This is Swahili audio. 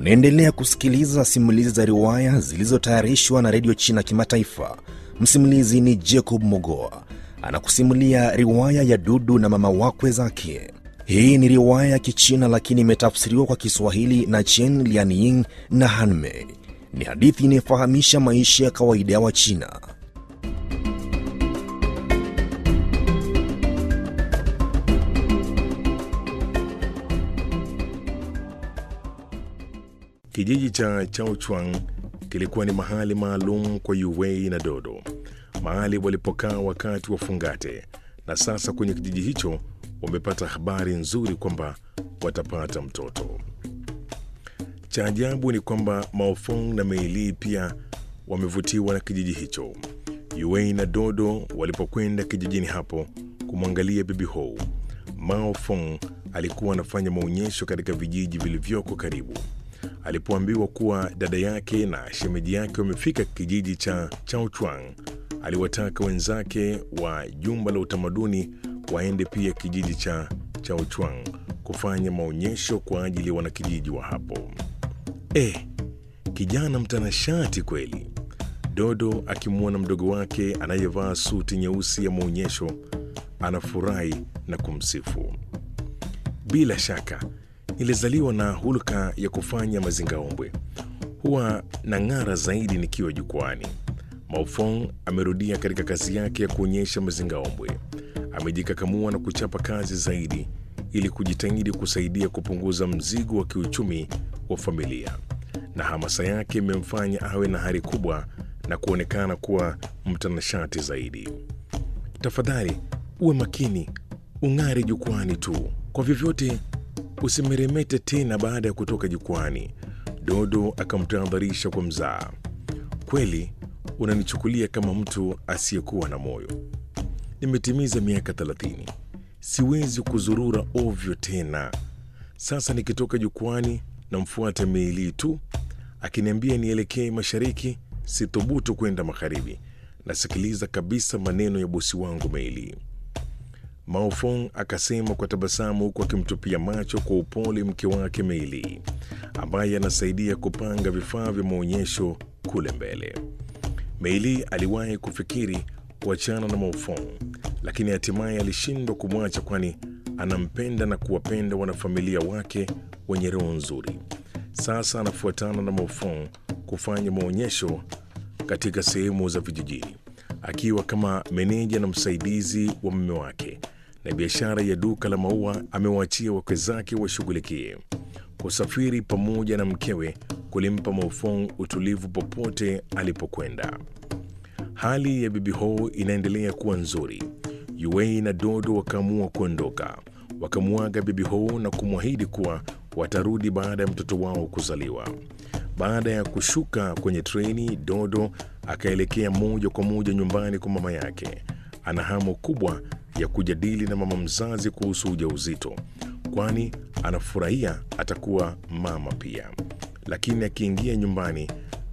Unaendelea kusikiliza simulizi za riwaya zilizotayarishwa na redio China Kimataifa. Msimulizi ni Jacob Mogoa anakusimulia riwaya ya Dudu na mama wakwe zake. Hii ni riwaya ya Kichina lakini imetafsiriwa kwa Kiswahili na Chen Lianying na Hanmei. Ni hadithi inayofahamisha maisha ya kawaida ya Wachina. Kijiji cha Chaochuang kilikuwa ni mahali maalum kwa Yuwei na Dodo, mahali walipokaa wakati wa fungate, na sasa kwenye kijiji hicho wamepata habari nzuri kwamba watapata mtoto. Cha ajabu ni kwamba Maofong na Meili pia wamevutiwa na kijiji hicho. Yuwei na Dodo walipokwenda kijijini hapo kumwangalia bibi Hou, Mao Fong alikuwa anafanya maonyesho katika vijiji vilivyoko karibu. Alipoambiwa kuwa dada yake na shemeji yake wamefika kijiji cha Chaochuang, aliwataka wenzake wa jumba la utamaduni waende pia kijiji cha Chaochuang kufanya maonyesho kwa ajili ya wanakijiji wa hapo. Eh, kijana mtanashati kweli! Dodo akimwona mdogo wake anayevaa suti nyeusi ya maonyesho anafurahi na kumsifu. Bila shaka nilizaliwa na hulka ya kufanya mazingaombwe, huwa na ng'ara zaidi nikiwa jukwani. Maofong amerudia katika kazi yake ya kuonyesha mazingaombwe. Amejikakamua na kuchapa kazi zaidi ili kujitahidi kusaidia kupunguza mzigo wa kiuchumi wa familia, na hamasa yake imemfanya awe na hari kubwa na kuonekana kuwa mtanashati zaidi. Tafadhali uwe makini, ung'are jukwani tu, kwa vyovyote usimeremete tena baada ya kutoka jukwani. Dodo akamtahadharisha kwa mzaa. Kweli unanichukulia kama mtu asiyekuwa na moyo. Nimetimiza miaka thelathini, siwezi kuzurura ovyo tena. Sasa nikitoka jukwani namfuata Meili tu akiniambia nielekee mashariki, sithubutu kwenda magharibi. Nasikiliza kabisa maneno ya bosi wangu Meili. Maofong akasema kwa tabasamu huku akimtupia macho kwa upole mke wake Meili ambaye anasaidia kupanga vifaa vya maonyesho kule mbele. Meili aliwahi kufikiri kuachana na Maofong, lakini hatimaye alishindwa kumwacha, kwani anampenda na kuwapenda wanafamilia wake wenye roho nzuri. Sasa anafuatana na Maofong kufanya maonyesho katika sehemu za vijijini akiwa kama meneja na msaidizi wa mume wake na biashara ya duka la maua amewaachia wakwe zake washughulikie. Kusafiri pamoja na mkewe kulimpa Maofong utulivu popote alipokwenda. Hali ya bibi Ho inaendelea kuwa nzuri. Yuei na Dodo wakaamua kuondoka, wakamwaga bibi Ho na kumwahidi kuwa watarudi baada ya mtoto wao kuzaliwa. Baada ya kushuka kwenye treni, Dodo akaelekea moja kwa moja nyumbani kwa mama yake. Ana hamu kubwa ya kujadili na mama mzazi kuhusu ujauzito, kwani anafurahia atakuwa mama pia. Lakini akiingia nyumbani